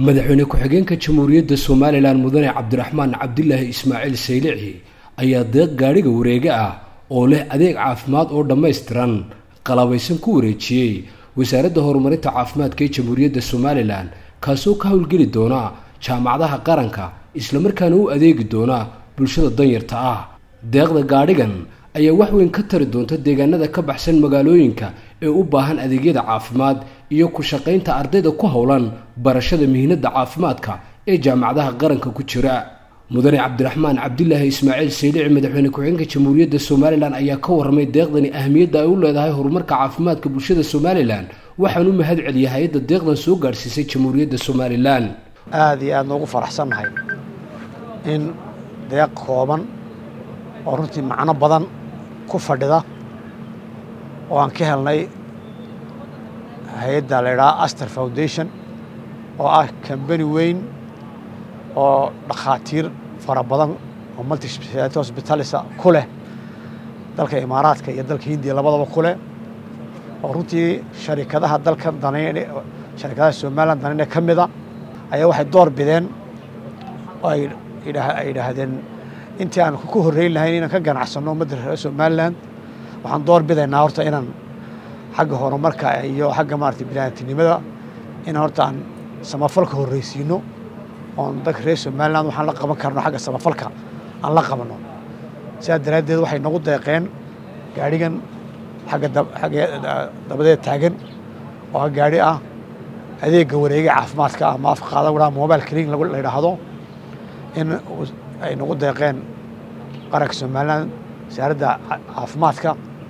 madaxweyne ku-xigeenka jamhuuriyadda somalilan mudane cabdiraxmaan cabdilaahi ismaaciil saylici ayaa deeq gaadhiga wareege ah oo leh adeeg caafimaad oo dhammaystiran qalabaysan ku wareejiyey wasaaradda horumarinta caafimaadka ee jamhuuriyadda somalilan kaasoo ka howlgeli doona jaamacadaha qaranka islamarkaana u adeegi doona bulshada danyarta ah deeqda gaadhigan ayaa wax weyn ka tari doonta deegaanada ka baxsan magaalooyinka ee u baahan adeegyada caafimaad iyo ku shaqaynta ardayda ku howlan barashada mihnada caafimaadka ee jaamacadaha qaranka ku jira mudane cabdiraxmaan cabdilaahi ismaaciil saylici madaxweyne ku-xigeenka jamhuuriyadda somalilan ayaa ka warramay deeqdani ahmiyadda ay u leedahay horumarka caafimaadka bulshada somalilan waxaan u mahad celiyay hay-adda deeqdan soo gaadhsiisay jamhuuriyadda somalilan aada iyo aad noogu faraxsannahay in deeq kooban oo runtii macno badan ku fadhida oo aan ka helnay hay-adda la idhaha aster foundation oo ah kambani weyn oo dhakhaatiir fara badan oo multispeciality hospitalisa ku leh dalka imaaraadka iyo dalka hindiya labadaba ku leh oo runtii sharikadaha dalkan danayn sharikadaha somalilan danayne ka mida ayaa waxay door bideen oo ay yidhaahdeen intii aan ku horreyn lahayn inaan ka ganacsanno ummadda reer somalilan waxaan door bidaynaa horta inaan xagga horumarka iyo xagga maarata biniaadamtinimada inaan horta aan samafalka horreysiino oon dadka reer somalilan waxaan la qaban karno xagga samafalka aan la qabanno sidaa daraaddeed waxay nagu deeqeen gaadhigan xagga xagga dabadeed taagan oo gaadhi ah adeegga wareega caafimaadka ama afka qaadan wadhaa mobile clinic la yidhaahdo in ay nagu deeqeen qaranka somalilan wasaaradda caafimaadka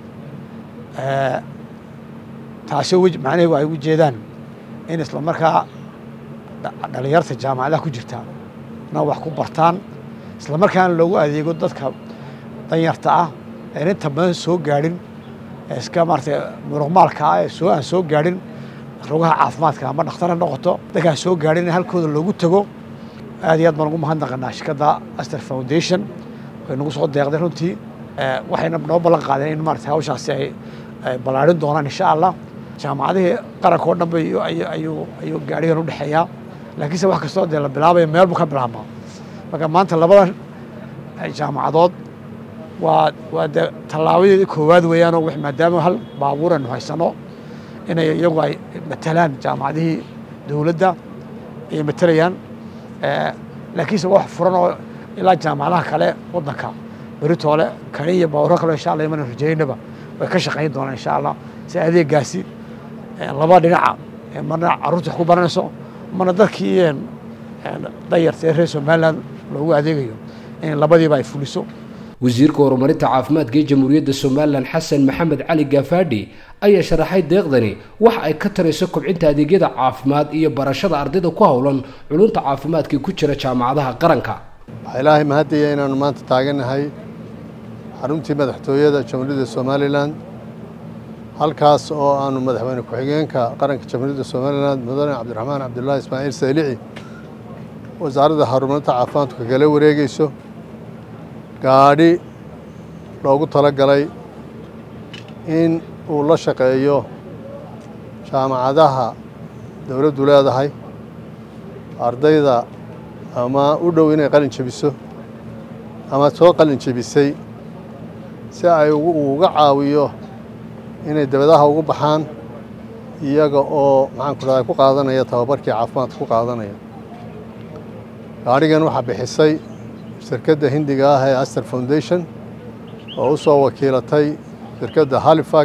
taasi macnaheedu ay u jeedaan in isla markaa dhalinyarta jaamacadaha ku jirta na wax ku bartaan isla markaana loogu adeego dadka danyarta ah een inta badan soo gaadhin iska maarata muruqmaalka ah ee soo aan soo gaadhin rugaha caafimaadka ama dhakhtar ha noqoto dadkaan soo gaadhin in halkooda loogu tago aad iyo aad baan ugu mahadnaqanaa shirkadda aster foundation way nagu soo deeqday runtii waxayna noo ballan qaadeen in maarata hawshaasi ay ballaarin doonaan insha allah jaamacadihii qaranka oo dhan ba ayuu gaadhigan u dhexeeyaa laakiinse wax kastoo dee la bilaabaya meel buu ka bilaabmaa marka maanta labadan jaamacadood waa waa dee tallaabadeedii koowaad weeyaanoo maadaama hal baabuur aynu haysano inay iyagu ay matalaan jaamacadihii dowladda ayay matalayaan laakiinse wax furan oo ilaa jaamacadaha kale waddanka beritoole kani iyo baawuro kale insha allah imana rajaynaba way ka shaqayn doonaan insha allah si adeegaasi laba dhinaca marna carruurta wax ku baranayso marna dadkii dayarta ee reer somalilan loogu adeegayo in labadiiba ay fuliso wasiirka horumarinta caafimaadka ee jamhuuriyadda somalilan xasan maxamed cali gafaadhi ayaa sharaxay deeqdani waxa ay ka tarayso kobcinta adeegyada caafimaad iyo barashada ardayda ku howlan culunta caafimaadka ku jira jaamacadaha qaranka waxaa ilaahay mahadaya inaannu maanta taagannahay xaruntii madaxtooyada jamhuuriyadda somalilan halkaas oo aanu madaxweyne ku-xigeenka qaranka jamhuuriyadda somalilan mudane cabdiraxmaan cabdulaahi ismaaciil saylici wasaaradda horumarinta caafimaadku kala wareegeyso gaadhi loogu tala galay in uu la shaqeeyo jaamacadaha dowladdu leedahay ardayda ama u dhow inay qalin jebiso ama soo qalin jebisay si ay uga caawiyo inay dabadaha ugu baxaan iyaga oo maxaanku dhahay ku qaadanaya tababarkii caafimaadka ku qaadanaya gaadhigan waxaa bixisay shirkadda hindiga ah ee aster foundation oo u soo wakiilatay shirkadda halifax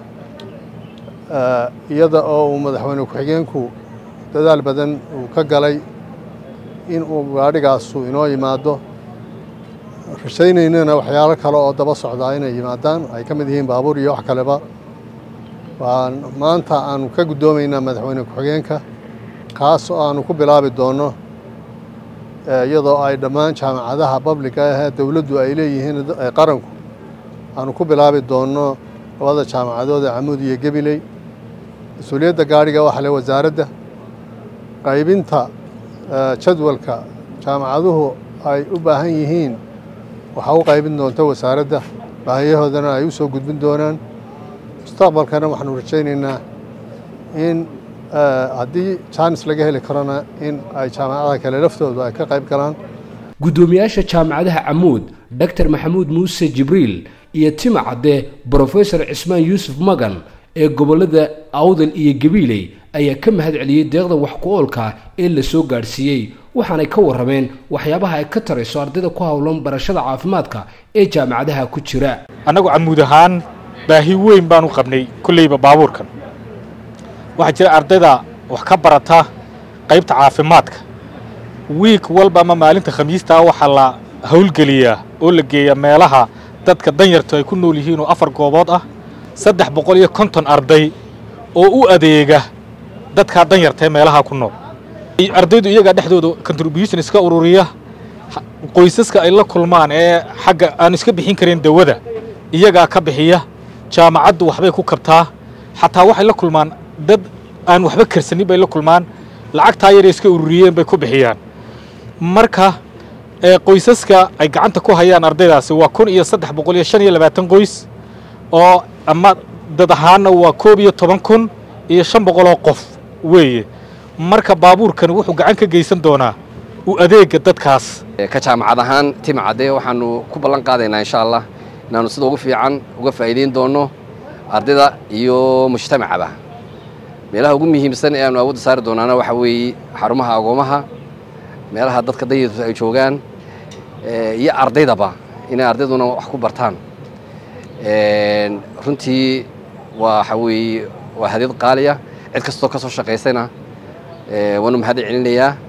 iyada oo uu madaxweyne ku-xigeenku dadaal badan uu ka galay in uu gaadhigaasu inoo yimaado rashaynaynana waxyaalo kale oo daba socdaa inay yimaadaan ay ka mid yihiin baabuur iyo wax kaleba waan maanta aanu ka guddoomaynaa madaxweyne ku-xigeenka kaas oo aanu ku bilaabi doonno iyadoo ay dhammaan jaamacadaha babliga ahee dowladdu ay leeyihiin qaranku aanu ku bilaabi doonno labada jaamacadood ee camuud iyo gebiley mas-uuliyadda gaadhiga waxa le wasaaradda qaybinta jadwalka jaamacaduhu ay u baahan yihiin waxaa u qaybin doonta wasaaradda baahiyahoodana ay u soo gudbin doonaan mustaqbalkana waxaanu rajaynaynaa in haddii jaanis laga heli karona in ay jaamacadaha kale laftoodu ay ka qayb galaan guddoomiyaasha jaamacadaha camuud doctor maxamuud muuse jibriil iyo tima cadde brofesor cismaan yuusuf magan ee gobollada awdal iyo gabiiley ayaa ka mahad celiyey deeqda wax ku oolka ee la soo gaadhsiiyey waxaanay ka warrameen waxyaabaha ay ka tarayso ardayda ku howlan barashada caafimaadka ee jaamacadaha ku jira annagu camuud ahaan baahi weyn baan u qabnay kolleyba baabuurkan waxaa jira ardayda wax ka barata qaybta caafimaadka wiik walba ama maalinta khamiistaa waxaa la howlgeliyaa oo la geeyaa meelaha dadka danyartu ay ku nool yihiin oo afar goobood ah saddex boqol iyo konton arday oo u adeega dadkaa danyarta ee meelaha ku nool ardaydu iyagaa dhexdooda contribution iska ururiya qoysaska ay la kulmaan ee xagga aan iska bixin karin dawada iyagaa ka bixiya jaamacaddu waxbay ku kabtaa xataa waxay la kulmaan dad aan waxba karsanin bay la kulmaan lacagtaa yaray iska ururiyeen bay ku bixiyaan marka qoysaska ay gacanta ku hayaan ardaydaasi waa kun iyo saddex boqol iyo shan iyo labaatan qoys oo ama dad ahaanna waa koob iyo toban kun iyo shan boqoloo qof weeye marka baabuurkan wuxuu gacan ka geysan doonaa u adeega dadkaas ka jaamacad ahaan tima cadde waxaanu ku ballan qaadaynaa insha allah inaanu sida ugu fiican uga faa'iidayn doonno ardayda iyo mujtamacaba meelaha ugu muhiimsan ee aanu awoodda saari doonaana waxaa weeye xarumaha agoomaha meelaha dadka danyartu ay joogaan iyo ardaydaba inay ardayduna wax ku bartaan runtii waxa weeye waa hadiyad qaaliya cid kastoo ka soo shaqaysayna waanu mahad celinayaa